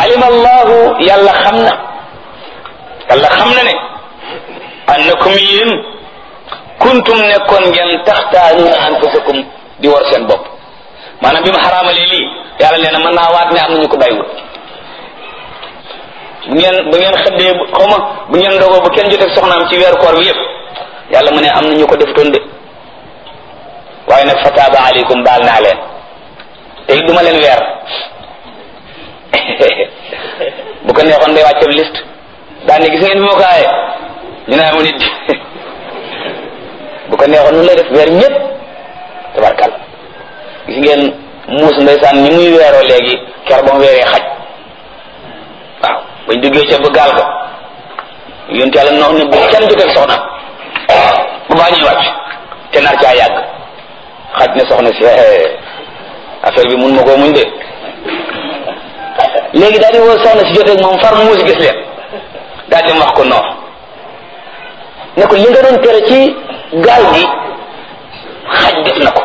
alima allahu yàlla xam na yàlla xam na ne annakum yéen kuntum nekkoon ngeen taxtaanuuna anfusakum di war seen bopp maanaam bi ma xaraamalee lii yàlla nee na mën naa waat ne am na ñu ko bàyyiwul bu ngeen bu ngeen xëddee xaw ma bu ngeen ndogoo bu kenn joteeg soxnaam ci weeru koor bi yëpp yàlla mu ne am na ñu ko defutoon de waaye nag fataaba aleykum baal naa leen te it duma leen weer bu ko neexoon day wàcce liste daan ne gis ngeen bi ma ko aaye ñu ne amu nit bu ko neexoon nu lay def weer ñëpp tabarkal gis ngeen muus ndeysaan ni muy weeroo léegi ker ba mu weeree xaj waaw bañ duggee ca ba gaal ga yonent yàlla nox ne bu kenn joteeg soxna bu baa ñuy wàcc te nar caa yàgg xaj ne soxna si affaire bi mun ma koo muñ de léegi daal di woo soxna si joteeg moom far muus gis leen daal dem wax ko noox ne ko li nga doon tere ci gaal gi xaj def na ko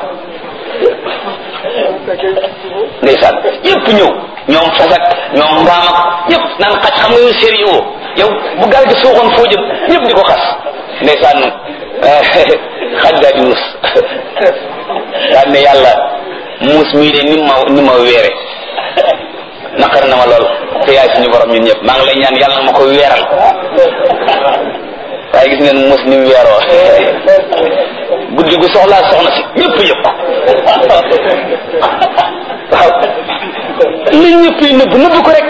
ndeysaan yépp ñëw ñoom fasak ñoom mbaam ak ñëpp naan xaj xam nga yow sérieux yow bu gaal gi suuxoon foo jëm ñëpp di ko xas ndeysaan xaj daal di wus daal ne yàlla muus mii de ni ma ni ma weere naqar na ma lool te yaay suñu borom ñun ñëpp maa ngi lay ñaan yàlla na ma ko weeral waaye gis ngeen muus ni mu weeroo guddi gu soxlaa soxna si ñëpp yëpp waaw li ñëpp yi nëbb nëbb ko rek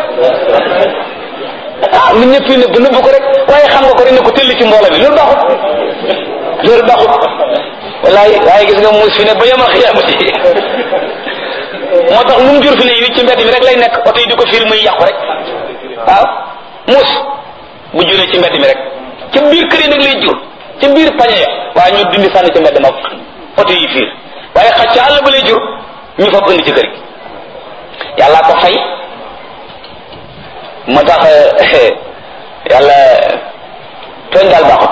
ah li ñëpp yi nëbb nëbb ko rek waaye xam nga ko rek ne ko tëll ci mbooloo bi loolu baaxut loolu baaxut wallaay waaye gis nga muus fi ne ba yemal xiyaamati moo tax lu mu jur fi ne yi ci mbedd mi rek lay nekk oto yi di ko fiir muy yàqu rek waaw muus bu juree ci mbedd mi rek ca biir kër yi nag lay jur ca biir pañe ya waaye ñu dindi sànni ca mbedd ma oto yi fiir waaye xaj ca àll ba lay jur ñu fa indi ci kër gi yàlla ko fay moo tax yàlla tooñ daal baaxut